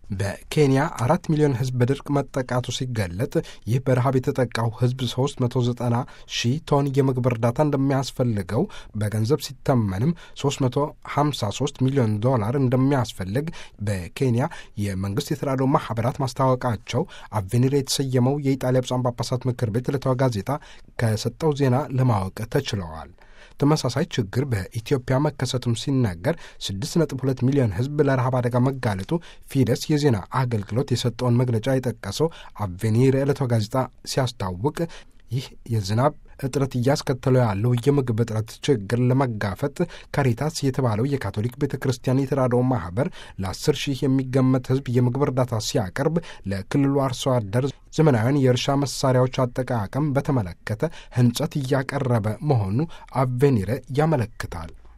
በኬንያ አራት ሚሊዮን ሕዝብ በድርቅ መጠቃቱ ሲገለጥ ይህ በረሃብ የተጠቃው ሕዝብ 390 ሺህ ቶን የምግብ እርዳታ እንደሚያስፈልገው በገንዘብ ሲተመንም 353 ሚሊዮን ዶላር እንደሚያስፈልግ በኬንያ የመንግስት የተራድኦ ማህበራት ማስታወቃቸው አቬኒር የተሰየመው የኢጣሊያ ብፁዓን ጳጳሳት ምክር ቤት ዕለታዊ ጋዜጣ ከሰጠው ዜና ለማወቅ ተችለዋል። ተመሳሳይ ችግር በኢትዮጵያ መከሰቱም ሲነገር 6.2 ሚሊዮን ሕዝብ ለረሃብ አደጋ መጋለጡ ፊደስ የዜና አገልግሎት የሰጠውን መግለጫ የጠቀሰው አቬኒር ዕለታዊ ጋዜጣ ሲያስታውቅ ይህ የዝናብ እጥረት እያስከተለው ያለው የምግብ እጥረት ችግር ለመጋፈጥ ካሪታስ የተባለው የካቶሊክ ቤተ ክርስቲያን የተራድኦ ማህበር ለአስር ሺህ የሚገመት ህዝብ የምግብ እርዳታ ሲያቀርብ ለክልሉ አርሶ አደር ዘመናዊያን የእርሻ መሳሪያዎች አጠቃቀም በተመለከተ ህንጸት እያቀረበ መሆኑ አቬኒረ ያመለክታል።